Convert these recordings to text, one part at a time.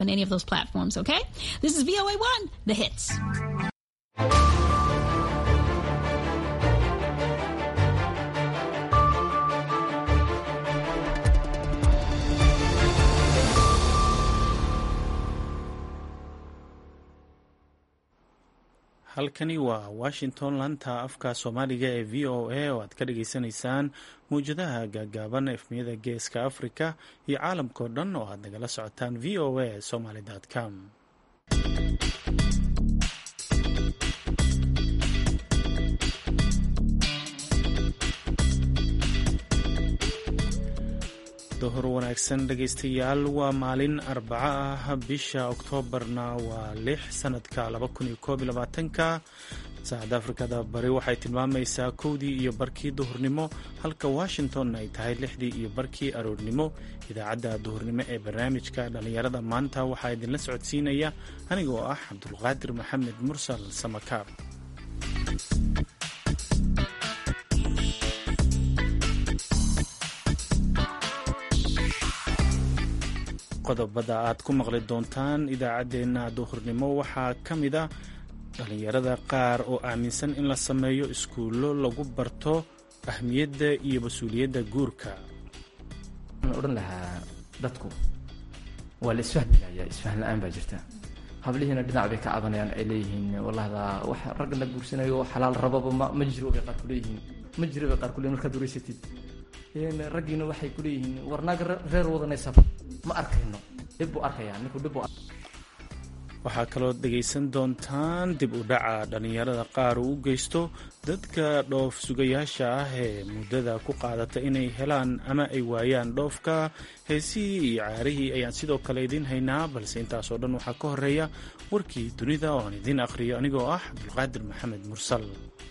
on any of those platforms, okay? This is VOA1, the hits. halkani waa washington laanta afka soomaaliga ee v o a oo aad ka dhagaysanaysaan mawjadaha gaagaaban efmiyada geeska africa iyo caalamkao dhan oo aad nagala socotaan v o a somaly com dohor wanaagsan dhegaystayaal waa maalin arbaco ah bisha oktoobarna waa lix sanadka ka saacadda afrikada bari waxay tilmaamaysaa kowdii iyo barkii duhurnimo halka washington ay tahay lixdii iyo barkii aroornimo idaacadda duhurnimo ee barnaamijka dhallinyarada maanta waxaa idinla socodsiinaya anigoo ah cabdulqaadir maxamed mursal samakaab qodobada aad ku maqli doontaan idaacaddeenna duhurnimo waxaa ka mid a dhallinyarada qaar oo aaminsan in la sameeyo iskuullo lagu barto ahmiyadda iyo mas-uuliyadda guurka waxaan odhan lahaa dadku waa la isfahmilaya isfahm la-aan baa jirta hablihiina dhinac bay ka cabanayaan ay leeyihiin wallahda wax raggana guursanayo xalaal rababa ma ma jiro bay qaar kuleeyihiin ma jiro bay qaar kuleyihin markaad wareysatid raggiina waxay kuleeyihiin war naag reer wadanaysa ma arkayno dhib buu arkayaa ninku dhib buu waxaa kaloo dhegaysan doontaan dib u dhaca dhallinyarada qaar uu u geysto dadka dhoof sugayaasha ah ee muddada ku qaadata inay helaan ama ay waayaan dhoofka heesihii iyo caarihii ayaan sidoo kale idiin haynaa balse intaasoo dhan waxaa ka horeeya warkii dunida oo aan idiin akhriyo anigoo ah cabdulqaadir maxamed mursal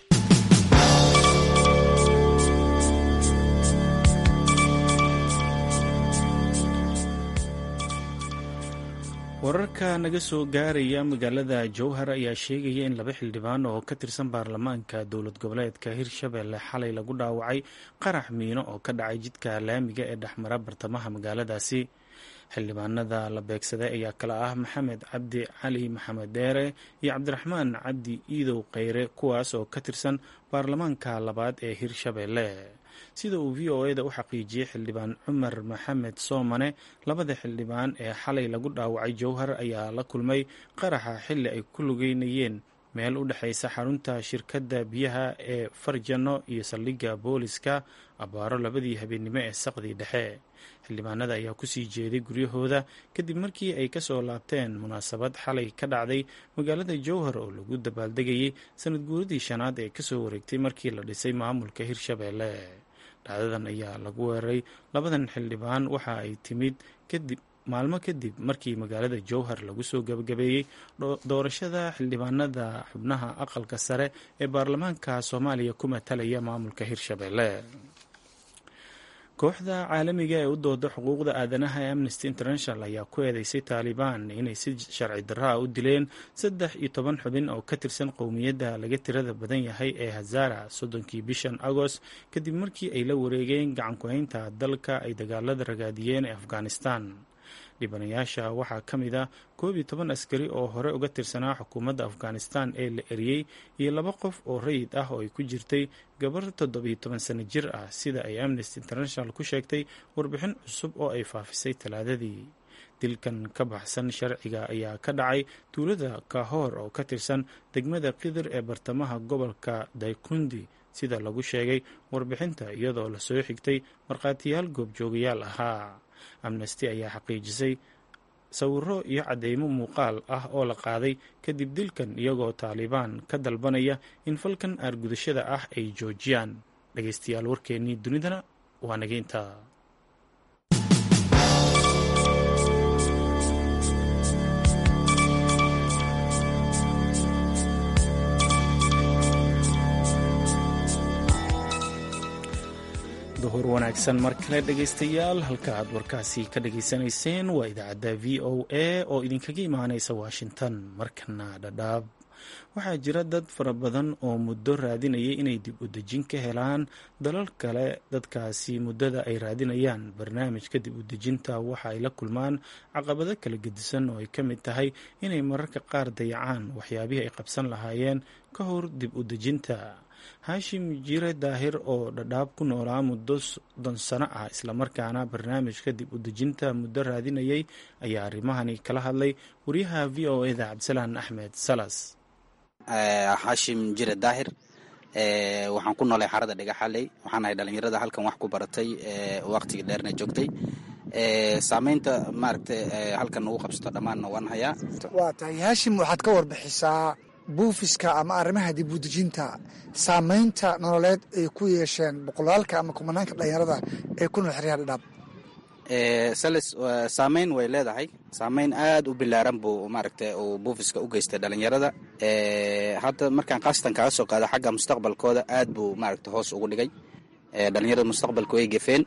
wararka naga soo gaaraya magaalada jowhar ayaa sheegaya in laba xildhibaan oo ka tirsan baarlamaanka dowlad goboleedka hirshabelle xalay lagu dhaawacay qarax miino oo ka dhacay jidka laamiga ee dhexmara bartamaha magaaladaasi xildhibaanada la beegsaday ayaa kala ah maxamed cabdi cali maxamed dheere iyo cabdiraxmaan cabdi iidow kheyre kuwaas oo ka tirsan baarlamaanka labaad ee hirshabelle sida uu v o eda u xaqiijiyey xildhibaan cumar maxamed soomane labada xildhibaan ee xalay lagu dhaawacay jowhar ayaa la kulmay qaraxa xilli ay ku lugeynayeen meel u dhexaysa xarunta shirkadda biyaha ee farjano iyo saldhigga booliska abbaaro labadii habeennimo ee saqdii dhexe xildhibaanada ayaa kusii jeeday guryahooda kadib markii ay kasoo laabteen munaasabad xalay ka dhacday magaalada jowhar oo lagu dabaaldegayay sanad guuradii shanaad ee kasoo wareegtay markii la dhisay maamulka hirshabelle dhacdadan ayaa lagu weeraray labadan xildhibaan waxa ay timid kadib maalmo kadib markii magaalada jowhar lagu soo gabagabeeyey doorashada xildhibaanada xubnaha aqalka sare ee baarlamaanka soomaaliya ku matalaya maamulka hirshabelle kooxda caalamiga ee u dooda xuquuqda aadanaha ee amnesty international ayaa ku eedeysay taalibaan inay si sharci darraa u dileen saddex iyo toban xubin oo ka tirsan qowmiyadda laga tirada badan yahay ee hazara soddonkii bishan agost kadib markii ay la wareegeen gacanku-haynta dalka ay dagaalada ragaadiyeen ee afghanistan dhibanayaasha waxaa ka mid ah koob iyo toban askari oo hore uga tirsanaa xukuumadda afghanistan ee la eriyey iyo laba qof oo rayid ah oo ay ku jirtay gabar toddobiyo toban sano jir ah sida ay amnesty international ku sheegtay warbixin cusub oo ay faafisay talaadadii dilkan ka baxsan sharciga ayaa ka dhacay tuulada kahoor oo ka tirsan degmada qidir ee bartamaha gobolka daykundi sida lagu sheegay warbixinta iyadoo lasoo xigtay markhaatiyaal goobjoogayaal ahaa amnesty ayaa xaqiijisay sawiro iyo cadeymo muuqaal ah oo la qaaday kadib dilkan iyagoo taalibaan ka dalbanaya in falkan aargudashada ah ay joojiyaan dhageystayaal warkeennii dunidana waa nageynta duhur wanaagsan mar kale dhegaystayaal halka aad warkaasi ka dhageysanayseen waa idaacadda v o a oo idinkaga imaaneysa washington markana dhadhaab waxaa jira dad fara badan oo muddo raadinayay inay dib u dejin ka helaan dalal kale dadkaasi muddada ay raadinayaan barnaamijka dib u dejinta waxa ay la kulmaan caqabado kala gedisan oo ay ka mid tahay inay mararka qaar dayacaan waxyaabihii ay qabsan lahaayeen ka hor dib u dejinta haashim jire daahir oo dhadhaab ku noolaa muddo soddon sano ah islamarkaana barnaamijka dib u dejinta muddo raadinayay ayaa arrimahani kala hadlay wariyaha v o eda cabdisalaan axmed salas xaashim jire daahir waxaan ku noolay xarada dhigaxaley waxaan ahay dhalinyarada halkan wax ku baratay waqtigii dheerna joogtay saameynta maaragta halkan ugu qabsato dhammaanna waan hayaa waa tahay haashim waxaad ka warbixisaa buufiska ama arrimaha dib u dejinta saameynta nololeed ay ku yeesheen boqolaalka ama kumanaanka dhalinyarada ee ku nool xeryaha dhadhaab sales saameyn way leedahay saameyn aad u bilaaran buu maaragta uu buufiska u geystay dhalinyarada hadda markaan khaasatan kaga soo qaado xagga mustaqbalkooda aad buu maaragta hoos ugu dhigay dhalinyarada mustaqbalka way gefeen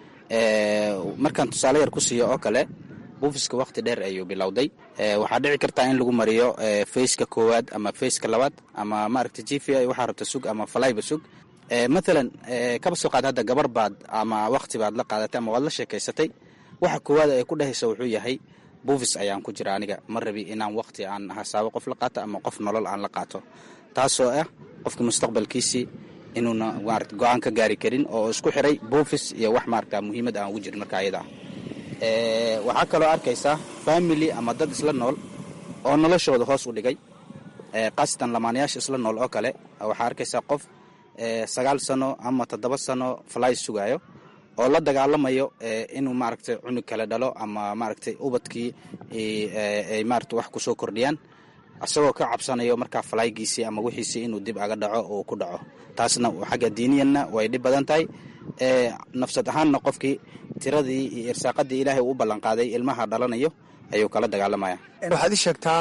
markaan tusaale yar ku siiyo oo kale buufiska wakti dheer ayuu bilowday waxaa dhici kartaa in lagu mariyo faceka koowaad ama faceka labaad ama maaragta g v i waxaa rabta sug ama falayba sug mathalan kaba soo qaad hadda gabar baad ama wakti baad la qaadatay ama waad la sheekaysatay waxa koowaad ay ku dhehaysa wuxuu yahay buufis ayaan ku jira aniga ma rabi inaan wakti aan hasaabo qof la qaato ama qof nolol aan la qaato taasoo ah qofka mustaqbalkiisii inuuna maarata go-aan ka gaari karin oo isku xiray buufis iyo wax maarata muhiimad aan ugu jirin marka ayada ah waxaa kaloo arkaysaa family ama dad isla nool oo noloshooda hoos u dhigay khaasatan lamaanayaasha isla nool oo kale waxaa arkaysaa qof sagaal sano ama toddoba sano fly sugaayo oo la dagaalamayo inuu maaragtay cunug kale dhalo ama maaragtay ubadkii ay maarata wax kusoo kordhiyaan isagoo ka cabsanayo markaa falaygiisii ama wixiisii inuu dib aga dhaco oo ku dhaco taasna xagga diiniyanna way dhib badan tahay nafsad ahaanna qofkii tiradii iyo irsaaqadii ilaahay uu u ballanqaaday ilmaha dhalanayo ayuu kala dagaalamaya waxaad ii sheegtaa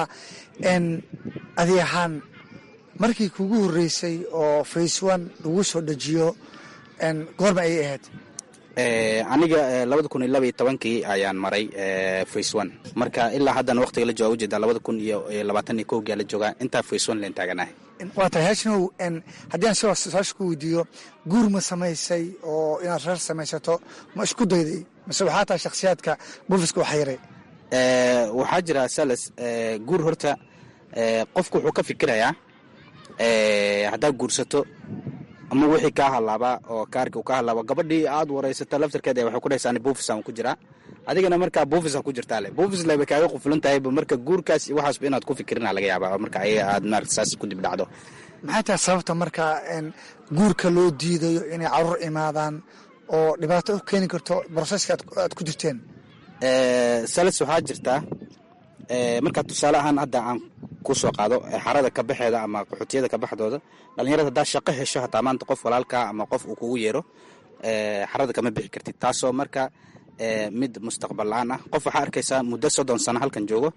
adi ahaan markii kugu horreysay oo face one lagu soo dejiyo goorma ayay ahayd aniga labada kun iyo laba iyo tobankii ayaan maray face one marka ilaa haddana waqtiga la jooga ujeedaa labada kun iyo labaatan iyo kowgia la joogaa intaa face one leen taaganahay waa tahay haashinow haddii aan sidaas su-aasha ku weydiiyo guur ma samaysay oo inaad reer samaysato ma isku dayday mase waxaa tahay shakhsiyaadka buufiska u xayiray waxaa jira salas guur horta qofku wuxuu ka fikirayaa haddaad guursato ama wixii kaa halaabaa oo kaarkii uu ka halaabo gabadhii aad waraysato laftarkeeda waxay ku dhahaysaa buufisaan ku jiraa adigana markaa buufisa ku jirtaa le buufis leba kaaga qufulan tahayba marka guurkaas iyo waxaasba inaad ku fikirina laga yaabaa marka ayaga aad maarata saas ku dib dhacdo maxay tahay sababta marka guurka loo diidayo inay caruur imaadaan oo dhibaato u keeni karto broseska aad ku jirteen salas waxaa jirtaa markaa tusaale ahaan hadda aan ku soo qaado xarada ka baxeeda ama qaxootiyada ka baxdooda dhalinyarada haddaa shaqo hesho hataa maanta qof walaalkaa ama qof uu kugu yeero xarada kama bixi kartid taasoo marka mid mustaqbal la-aan ah qof waxaa arkaysaa muddo soddon sano halkan joogo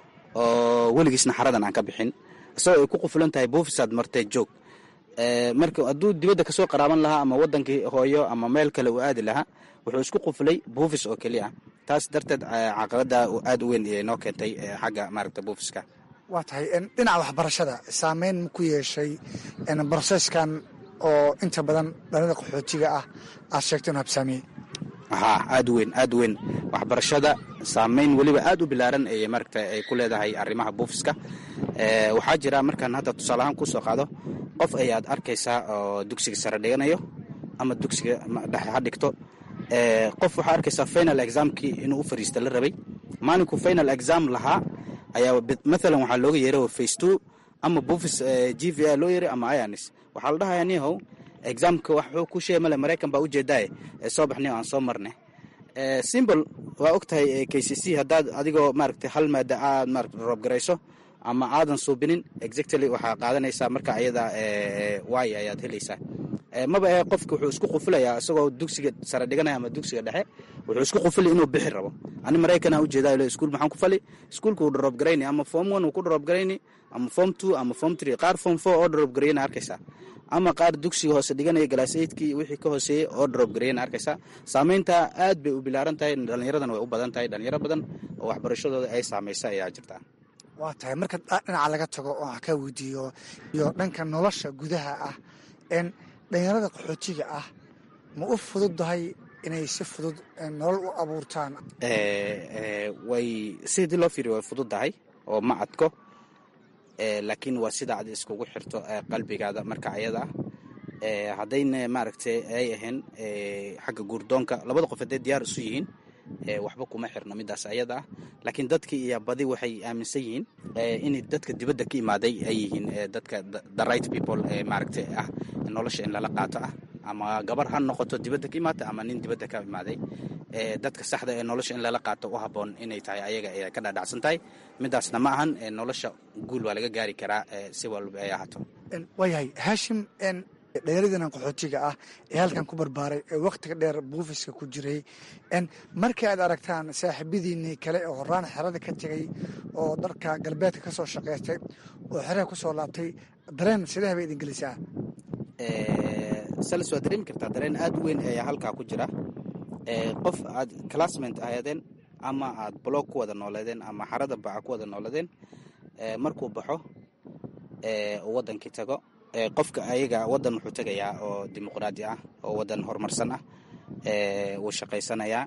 oo weligiisna xaradan aan ka bixin isagoo ay ku qufulan tahay buufisaad martee joog marka hadduu dibadda kasoo qaraaban lahaa ama wadankii hooyo ama meel kale uu aadi lahaa wuxuu isku quflay buufis oo keliya taas darteed caqabada aad u weyn iyay noo keentay xagga maaragta buufiska waa tahay dhinaca waxbarashada saameyn ma ku yeeshay broseskan oo inta badan dhalida qaxootiga ah aad sheegto inu habsaamiyey haa aad u weyn aad u weyn waxbarashada saameyn weliba aad u bilaaran ay maaragta ay ku leedahay arrimaha buufiska waxaa jira markaan hadda tusaale ahaan kusoo qaado qof ayaad arkaysaa oo dugsiga sare dhiganayo ama dugsiga dhexe ha dhigto qof waxaa arkaysaa final examkii inuu u fariista la rabay maalinkuu final exam lahaa ayaa maalan waxaa looga yeeray face two ama buufis g v a loo yeeray ama ianis waxaa la dhahayaa nihow examka waxuu ku sheegay male maraykan baa ujeedaaye soo baxniyo aan soo marne simbol waa og tahay k c c haddaad adigoo maaragtay hal maada aad maarata roobgarayso ama aadan suubinin exactly waxaa qaadanaysaa marka ayada waay ayaad helaysaa maba ee qofka wuxuu isku qufulayaa isagoo dugsiga sare dhiganaya ama dugsiga dhexe wuxuu isku qufuli inuu bixi rabo ani maraykana ujeedaa iskuul maxaan ku fali iskuulka uu drop garayni ama form one uu ku drop garayni ama form two ama form three qaar form four oo drop garayna arkaysaa ama qaar dugsiga hoose dhiganaya galaas eidkii wixii ka hooseeyey oo drop garayna arkaysaa saameynta aad bay u bilaaran tahay dhallinyaradan way u badan tahay dhalinyaro badan oo waxbarashadooda ay saamaysa ayaa jirtaa waa tahay marka dhinaca laga tago oo aan ka weydiiyo iyo dhanka nolosha gudaha ah n dhalinyarada qaxootiga ah ma u fududahay inay si fudud nolol u abuurtaan way sidii loo fiiriyo way fududdahay oo ma adko laakiin waa sida ad iskugu xirto qalbigaada marka ayada ah haddayna maaragtay ay ahayn xagga guurdoonka labada qof hadday diyaar isu yihiin waxba kuma xirno midaas ayada ah laakiin dadkii iyo badi waxay aaminsan yihiin inay dadka dibadda ka imaaday ay yihiin dadka the right people maaragtay ah nolosha in lala qaato ah ama gabar ha noqoto dibadda ka imaata ama nin dibadda ka imaaday dadka saxda ee nolosha in lala qaato u habboon inay tahay ayaga ay ka dhaadhacsan tahay midaasna ma ahan nolosha guul waa laga gaari karaa si walba ay ahaato waayahay haashim dhalinyaradiinan qaxootiga ah ee halkan ku barbaaray ee wakhtiga dheer buufiska ku jiray markii aad aragtaan saaxiibadiinii kale oo horaan xerada ka tegay oo dharka galbeedka ka soo shaqaystay oo xerada ku soo laabtay dareen sidee bay idin gelisaa salis waa dareemi kartaa dareen aad u weyn ayaa halkaa ku jira qof aad classment ahaydeen ama aad blog ku wada nooleedeen ama xarada baca ku wada nooleedeen markuu baxo uu wadankii tago qofka ayaga wadan wuxuu tegayaa oo dimuqraadi ah oo wadan horumarsan ah wuu shaqaysanayaa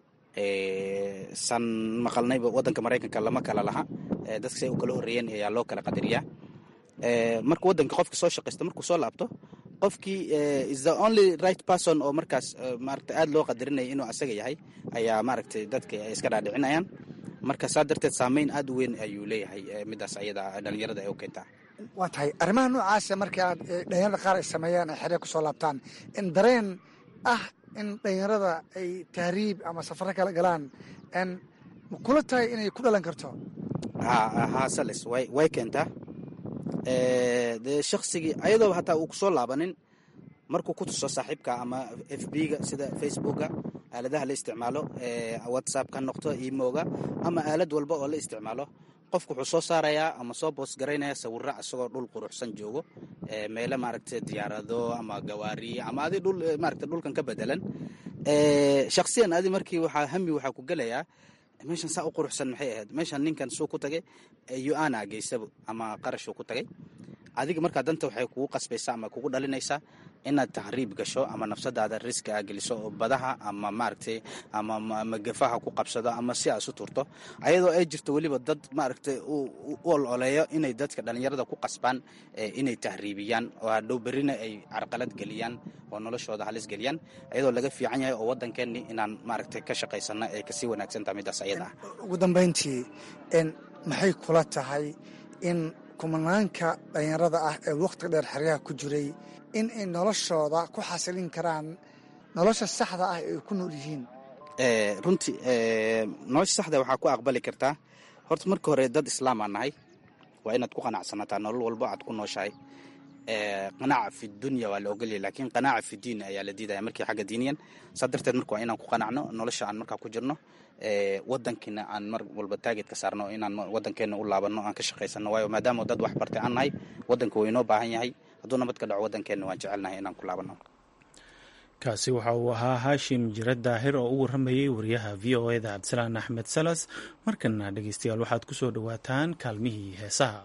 san maqalnayba wadanka maraykanka lama kala laha dadka say u kala horreeyeen ayaa loo kala qadariyaa marka wadanka qofka soo shaqaysta markuu soo laabto qofkii is the only right person oo markaas maaragta aada loo qadarinaya inuu asaga yahay ayaa maaragtay dadka ay iska dhaadhicinayaan marka saa darteed saameyn aada u weyn ayuu leeyahay midaas ayada dhalinyarada ay u keentaa waa tahay arrimaha noocaasa markii aad dhalinyarada qaar ay sameeyaan ay xeree kusoo laabtaan in dareen ah in dhalinyarada ay tahriib ama safaro kala galaan n ma kula tahay inay ku dhalan karto ha ha sales way way keentaa dee shaksigii ayadoo hataa uu kusoo laabanin markuu ku tuso saaxiibka ama f b ga sida facebooka aaladaha la isticmaalo whatsapp ka noqto emoga ama aalad walba oo la isticmaalo qofku wuxuu soo saarayaa ama soo boos garaynaya sawira isagoo dhul quruxsan joogo meele maaragta diyaarado ama gawaariye ama adi dhul maaragta dhulkan ka bedelan shaksiyan adi markii waxaa hami waxaa ku gelayaa meeshan saa u quruxsan maxay ahayd meeshan ninkan suu ku tagay yu-ana geysabo ama qarashuu ku tagay adiga markaa danta waxay kugu qasbaysaa ama kugu dhalinaysaa inaad tahriib gasho ama nafsadaada riski a geliso oo badaha ama maaragtay ama magafaha ku qabsado ama si aad isu turto ayadoo ay jirto weliba dad maaragtay u ololeeyo inay dadka dhalinyarada ku qasbaan inay tahriibiyaan oo hadhow berrina ay carqalad geliyaan oo noloshooda halis geliyaan ayadoo laga fiican yahay oo waddankeeni inaan maaragtay ka shaqaysano ay kasii wanaagsantaha midaas ayada ah ugu dambayntii maxay kula tahay in kumanaanka dhalinyarada ah ee wakhtiga dheer xeryaha ku jiray in ay noloshooda ku xasilin karaan nolosha saxda ah ay ku nool yihiin runtii nolosha saxda waxaa ku aqbali kartaa horta marka hore dad islaam aa nahay waa inaad ku qanacsanataa nolol walbo aad ku nooshahay qanaaca fi dunya waa la ogolyahy lakiin qanaaca fi diin ayaa la diidaya markii xagga diiniyan saa darteed marka waa inaan ku qanacno nolosha aan markaa ku jirno wadankiina aan mar walba taageed ka saarno inaan wadankeena u laabano aan ka shaqaysano waayo maadaama dad wax bartay aan nahay wadanka waa inoo baahan yahay hadduu nabad ka dhaco wadankeena waan jecelnahay inaan ku laabano kaasi waxa uu ahaa haashim jira daahir oo u warramayey wariyaha v o eda cabdisalaan axmed salas markana dhegeystayaal waxaad ku soo dhowaataan kaalmihii heesaha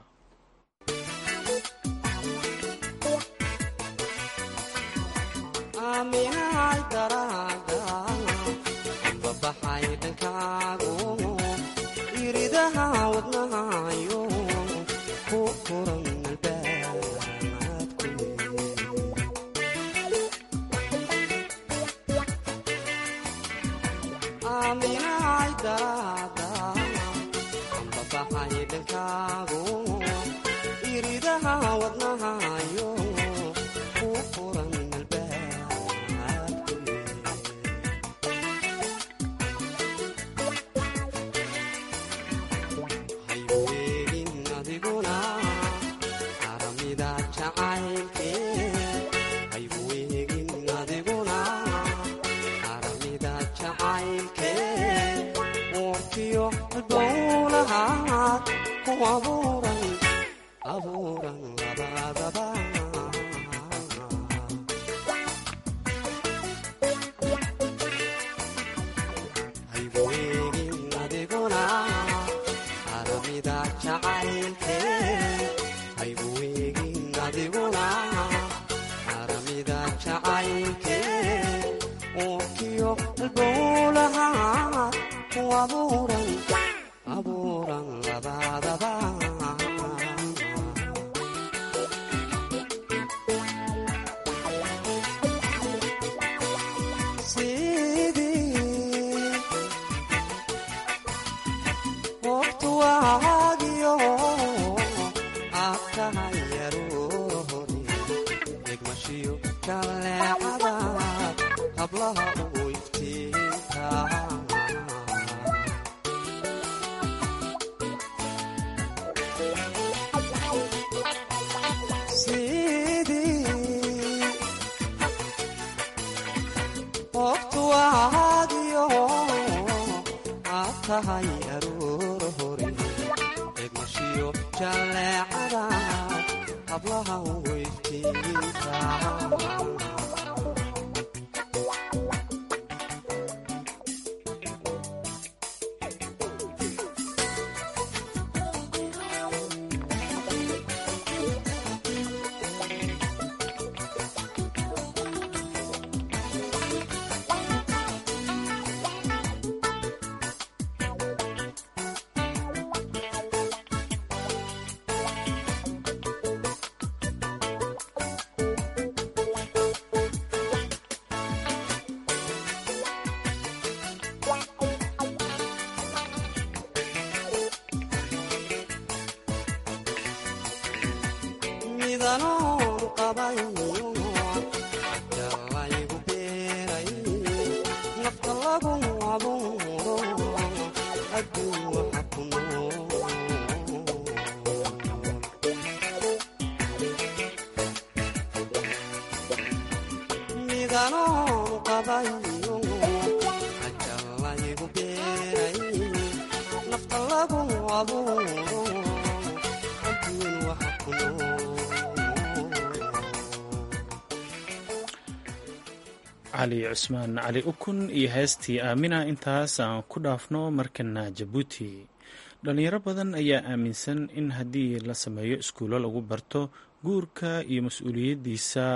cali cusmaan cali ukun iyo heestii aamina intaas aan ku dhaafno markana jabuuti dhalinyaro badan ayaa aaminsan in haddii la sameeyo iskuulo lagu barto guurka iyo mas-uuliyaddiisa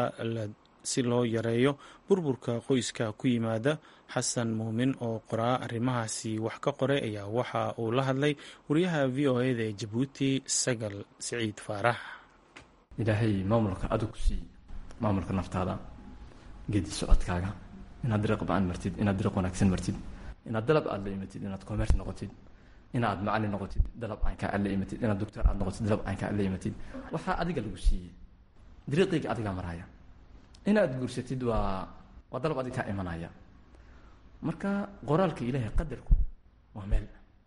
si loo yareeyo burburka qoyska ku yimaada xasan muumin oo qoraa arrimahaasi wax ka qoray ayaa waxa uu la hadlay wariyaha v o eda ee jabuuti sagal siciid faarax ilaahay maamulka adag ku siiy maamulka naftaada geedi socodkaaga inaad dariiq ba-an martid inaad dariiq wanaagsan martid inaad dalab aad la imatid inaad commerce noqotid inaad macalin noqotid dalab aanka aad la imatid inaad doctor aad noqotid dalab aanka aad la imatid waxaa adiga lagu siiyey dariiqayga adigaa maraya inaad guursatid waa waa dalab adiga kaa imanaya marka qoraalka ilaahay qadarku waa meel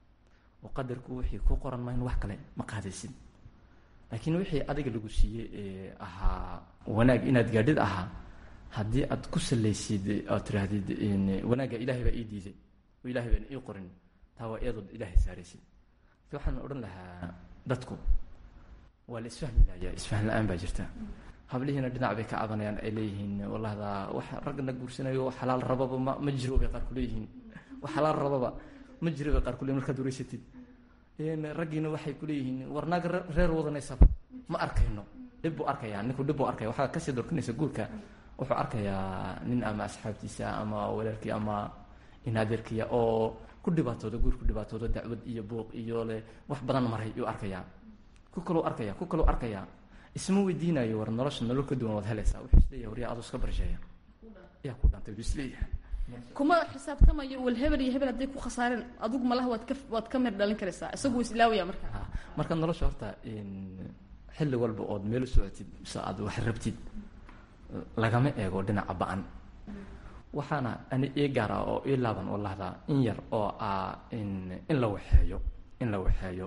oo qadarku wixii ku qoran ma in wax kale ma qaadaysid laakiin wixii adiga lagu siiyey ee ahaa wanaag inaad gaadhid ahaa haddii aad ku salaysid oad tiraahdid wanaagga ilaahay baa ii diiday oo ilahay baan ii qorin taa waa iyadood ilaahay saaraysid marka waxaan odhan lahaa dadku waa la isfahmi layaa isfahm la-aan baa jirta hablihiina dhinac bay ka cabanayaan ay leeyihiin wallahda wax raggana guursanayo xalaal rababa ma ma jiro bay qaar kuleeyihiin wax xalaal rababa ma jiro bay qaar kuleyihin markaad wareysatid raggiina waxay kuleeyihiin war naag reer wadanaysaba ma arkayno dhib buu arkayaa ninku dhib buu arkaya waxaa kasii dorkinaysa guurka wuxuu arkayaa nin ama asxaabtiisa ama walaalkii ama inadeerkiya oo ku dhibaatooda guur ku dhibaatooda dacwad iyo buuq iyo le wax badan maray yuu arkayaa ku kaluu arkaya ku kaluu arkayaa isma weydiinayo war nolosha nolol ka duwan waad helaysaa wuxuu isleeyahay waryaa aduu iska barsheeya yaa ku dhantay buu isleeyahay kuma xisaabtamayo wal hebel iyo hebel hadday ku khasaareen adigu malaha waad ka waad ka mir dhalin karaysaa isagu wuu islaawaya marka marka nolosha horta xilli walba ood meel u socotid mise aad wax rabtid lagama eego dhinaca ba-an waxaana ani ii gaara oo ii laaban oo lahdaa in yar oo ah in in la waxeeyo in la waxeeyo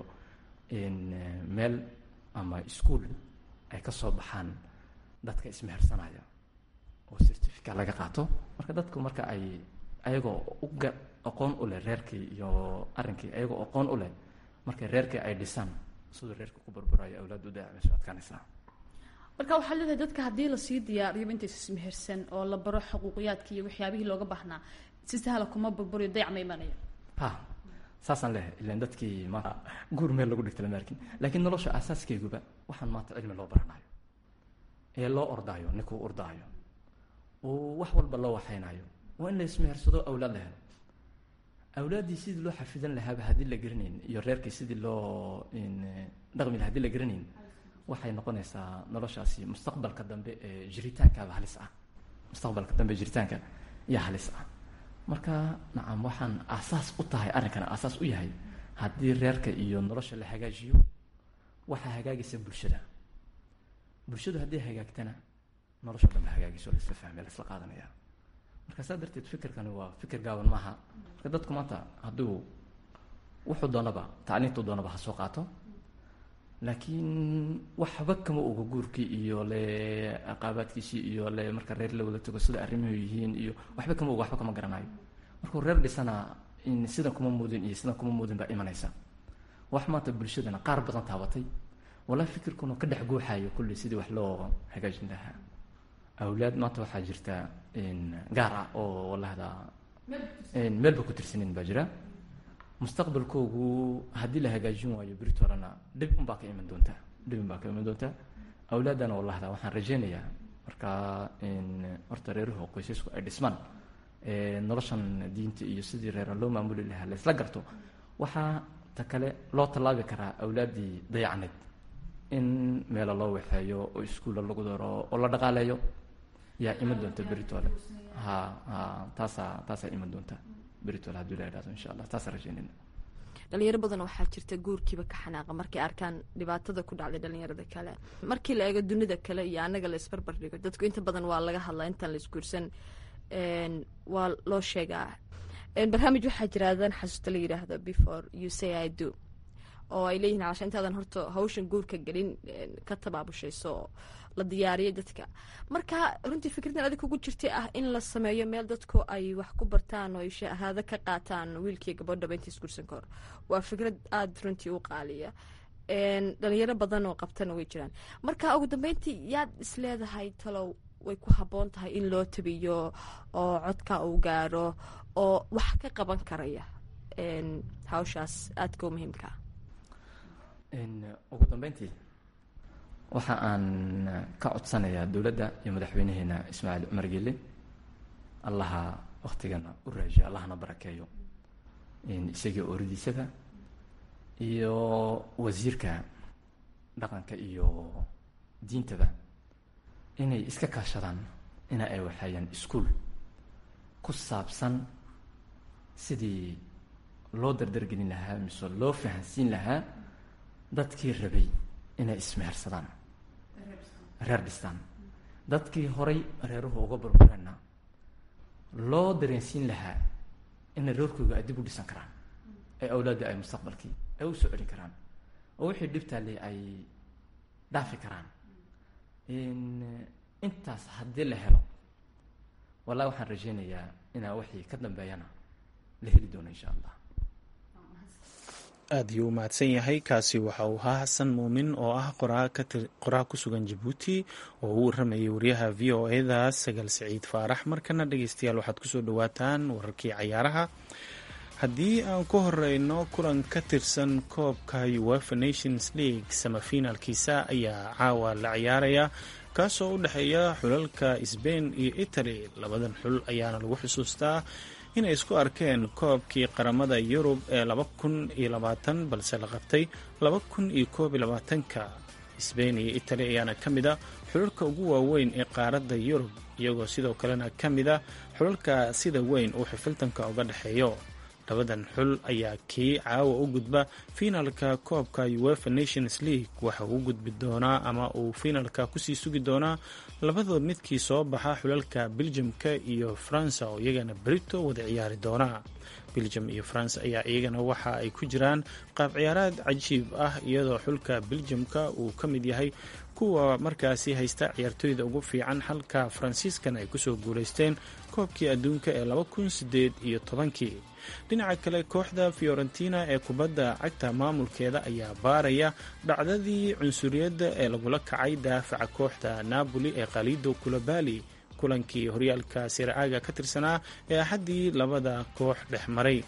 meel ama ischool ay ka soo baxaan dadka ismehersanaya oo certificate laga qaato marka dadku marka ay ayagoo uga aqoon u leh reerkii iyo arrinkii ayagoo aqoon u leh markay reerkii ay dhisaan siduu reerka ku barbarayo awlaad u daacmayso adkaanaysaa marka waxaa leedahay dadka haddii lasii diyaariyoba intaysa ismehersan oo la baro xuquuqiyaadki iyo waxyaabihii looga baahnaa si sahla kuma burburiyo dayac ma imanaya ha saasaan leehay ilan dadkii maanta guur meel lagu dhigta lama arkin laakiin nolosha aasaaskeyguba waxaan maanta cilmi loo baranayo ee loo ordaayo ninkuu ordaayo oo wax walba loo waxaynayo waa in la ismehersado awlaad la helo awlaaddii sidii loo xafidan lahaaba haddii la garanayn iyo reerkii sidii loo dhaqmi laha hadii la garanayn waxay noqonaysaa noloshaasi mustaqbalka dambe ee jiritaankaaba halis ah mustaqbalka dambe jiritaanka yaa halis ah marka nacam waxaan aasaas u tahay arrinkana aasaas u yahay haddii reerka iyo nolosha la hagaajiyo waxaa hagaagaysa bulshada bulshadu haddii hagaagtana nolosha dhan ba hagaagayso la isla fahmay la isla qaadanaya marka saa darteed fikirkani waa fikir gaaban maaha marka dadku maanta hadduu wuxuu doonaba tacliintuu doonaba ha soo qaato laakiin waxba kama oga guurkii iyo le aqaabaadkiisii iyo le marka reer la wada tago sida arrimuhu yihiin iyo waxba kama oga waxba kama garanayo markuu reer dhisana in sidan kuma muudin iyo sidan kuma muudin baa imanaysa wax maanta bulshadana qaar badan taabatay walaa fikirkuna ka dhex guuxayo kulli sidii wax loo hagaajin lahaa awlaad maanta waxaa jirta gaar ah oo walahda meelba ku tirsanin baa jira mustaqbalkoogu haddii la hagaajin waayo beritolana dhib unbaa ka iman doontaa dhib unbaa ka iman doontaa awlaadana walahda waxaan rajeynayaa marka horta reeruhu qoysasku ay dhismaan noloshan diinta iyo sidii reera loo maamuli lahaa laysla garto waxaa ta kale loo tallaabi karaa awlaaddii dayacneed in meelo loo waxeeyo oo iskuulla lagu daro oo la dhaqaaleeyo yaa iman doonta beritole ha ha taasaa taasaa iman doonta beritole haddii la idhahdo insha allah taasaan rajeynayna dhalinyaro badan waxaa jirta guurkiiba ka xanaaqa markay arkaan dhibaatada ku dhacday dhalinyarada kale markii la eego dunida kale iyo anaga la isbarbar dhigo dadku inta badan waa laga hadlaa intaan la isguursan waa loo sheegaa barnaamij waxaa jira adan xasuusta la yidhaahdo before you say i do oo ay leeyihin calasha intaadan horta hawshan guurka gelin ka tabaabushayso oo la diyaariyo dadka marka runtii fikraddan adig kugu jirtay ah in la sameeyo meel dadku ay wax ku bartaan oo ay shahaado ka qaataan wiilkii gabadhaba inta isguursan ka hor waa fikrad aada runtii u qaaliya dhalinyaro badan oo qabtana way jiraan marka ugu dambeyntii yaad isleedahay talow way ku habboon tahay in loo tabiyo oo codka uu gaaro oo wax ka qaban karaya hawshaas aadka u muhiimkaa ugu dambeyntii waxa aan ka codsanayaa dowladda iyo madaxweynaheena ismaaciil cumar gelle allaha waktigana u raajiyo allahana barakeeyo isagii ooridiisaba iyo wasiirka dhaqanka iyo diintaba inay iska kaashadaan ina ay waxeeyaan iskuol ku saabsan sidii loo dardargelin lahaa mise loo fahansiin lahaa dadkii rabay inay ismehersadaan reer dhistaan dadkii horay reeruhu uga burbureenna loo dareensiin lahaa ina reerkooga ay dib u dhisan karaan ee awlaadda ay mustaqbalkii ay u soo celin karaan oo wixii dhibtaale ay dhaafi karaan intaas haddii la helo wallahi waxaan rajeynayaa inaa wixii ka dambeeyana la heli doono insha allah aada ayuu u mahadsan yahay kaasi waxa uu ahaa xasan muumin oo ah qoraa ku sugan jabuuti oo uu waramayay wariyaha v o eda sagal siciid faarax markana dhegeystayaal waxaad kusoo dhawaataan wararkii cayaaraha haddii aan ku horeyno kulan ka tirsan koobka uefa nations league samafinaalkiisa ayaa caawa la ciyaaraya kaasoo u dhexeeya xulalka sbain iyo italy labadan xul ayaana lagu xusuustaa inay isku arkeen koobkii qaramada yurub ee laba kun iyo labaatan balse la qabtay laba kun iyo koob iyo labaatanka sbain iyo italy ayaana ka mid a xulalka ugu waaweyn ee qaaradda yurub iyagoo sidoo kalena ka mid a xulalka sida weyn uu xifiltanka uga dhexeeyo labadan xul ayaa kii caawa u gudba fiinalka koobka uefa nations league waxa uu gudbi doonaa ama uu fiinalka kusii sugi doonaa labadood midkii soo baxa xulalka beljamka iyo faransa oo iyagana brito wada ciyaari doona beljam iyo faransa ayaa iyagana waxa ay ku jiraan qaab ciyaaraad cajiib ah iyadoo xulka beljamka uu ka mid yahay kuwa markaasi haysta ciyaartooyda ugu fiican halka faransiiskan ay kusoo guulaysteen koobkii adduunka ee laba kun sideed iyo tobankii dhinaca kale kooxda fiorentina ee kubadda cagta maamulkeeda ayaa baaraya dhacdadii cunsuriyadda ee lagula kacay daafaca kooxda napoli ee khalido kulabali kulankii horyaalka siraaga ka tirsanaa ee axaddii labada koox dhex maray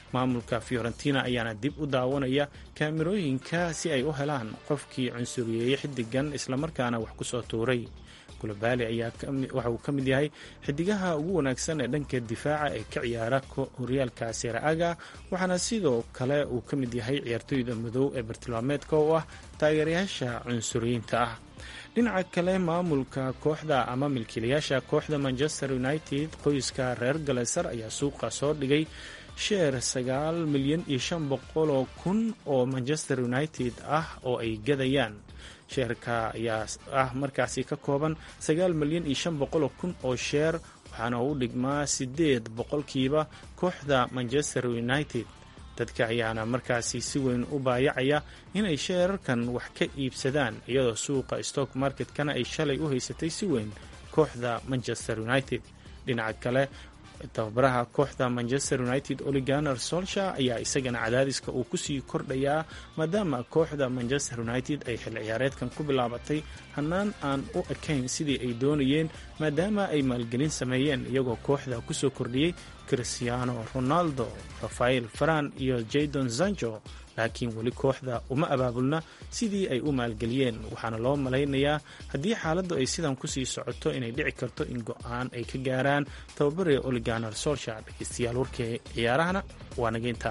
maamulka fiorentina ayaana dib u daawanaya kaamirooyinka si ay u helaan qofkii cunsuriyeeyey xidigan islamarkaana wax kusoo tuuray kulabali ayaa waxa uu ka mid yahay xidigaha ugu wanaagsan ee dhanka difaaca ee ka ciyaara horyaalka seraaga waxaana sidoo kale uu ka mid yahay ciyaartooyda madow ee bartilmaameedka oo ah taageerayaasha cunsuriyiinta ah dhinaca kale maamulka kooxda ama milkiilayaasha kooxda manchester united qoyska reer galeser ayaa suuqa soo dhigay sheer sagaal milyan iyo shan boqol oo kun oo manchester united ah oo ay gadayaan sheerka ayaa ah markaasi ka kooban sagaal milyan iyo shan boqoloo kun oo sheer waxaana u dhigmaa siddeed boqolkiiba kooxda manchester united dadka ayaana markaasi si weyn u baayacaya inay sheerarkan wax ka iibsadaan iyadoo suuqa stock marketkana ay shalay u haysatay si weyn kooxda manchester united dhinaca kale tababaraha kooxda manchester united oliganer solsha ayaa isagana cadaadiska uu kusii kordhayaa maadaama kooxda manchester united ay xil ciyaareedkan ku bilaabatay hannaan aan u ekayn sidii ay doonayeen maadaama ay maalgelin sameeyeen iyagoo kooxda kusoo kordhiyey cristiano ronaldo rafael faran iyo jadon zanjo laakiin weli kooxda uma abaabulna sidii ay u maalgeliyeen waxaana loo malaynayaa haddii xaaladdu ay sidan kusii socoto inay dhici karto in go-aan ay ka gaaraan tababare oliganer solsha dhegeystayaal warkii ciyaarahana waa nageynta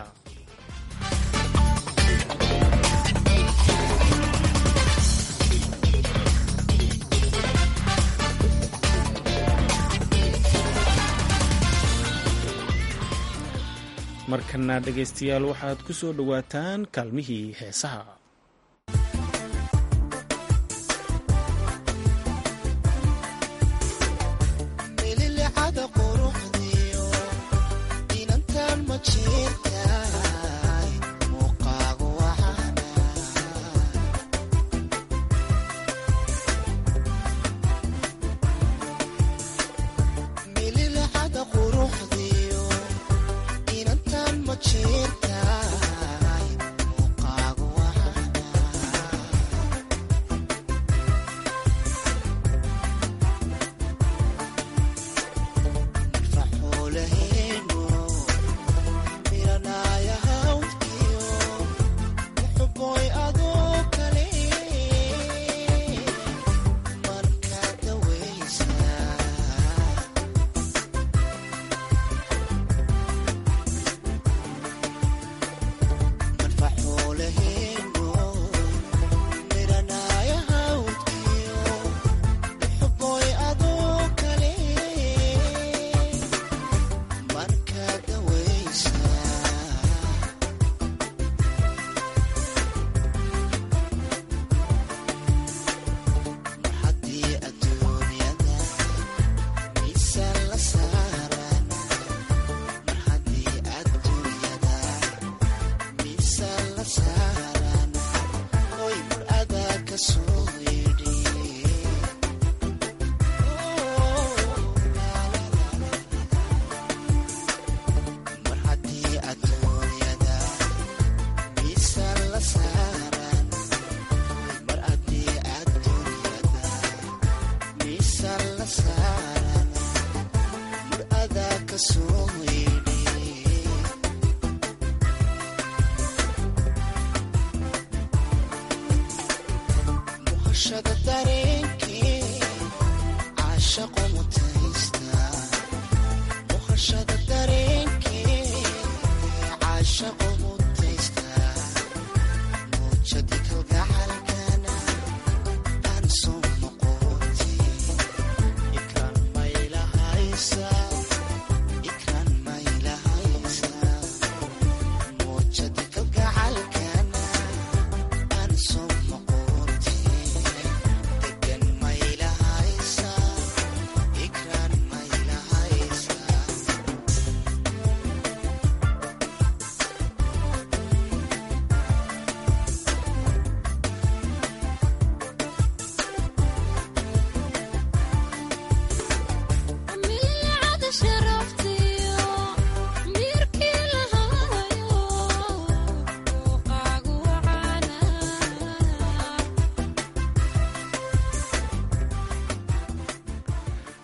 markana dhegaystayaal waxaad ku soo dhowaataan kaalmihii heesaha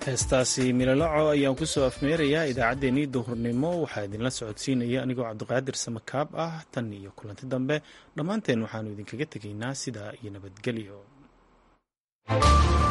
heestaasi milolaco ayaan kusoo afmeerayaa idaacaddeenii duhurnimo waxaa idinla socodsiinaya anigoo cabdiqaadir samakaab ah tan iyo kulanti dambe dhammaanteen waxaannu idinkaga tegaynaa sidaa iyo nabadgelyo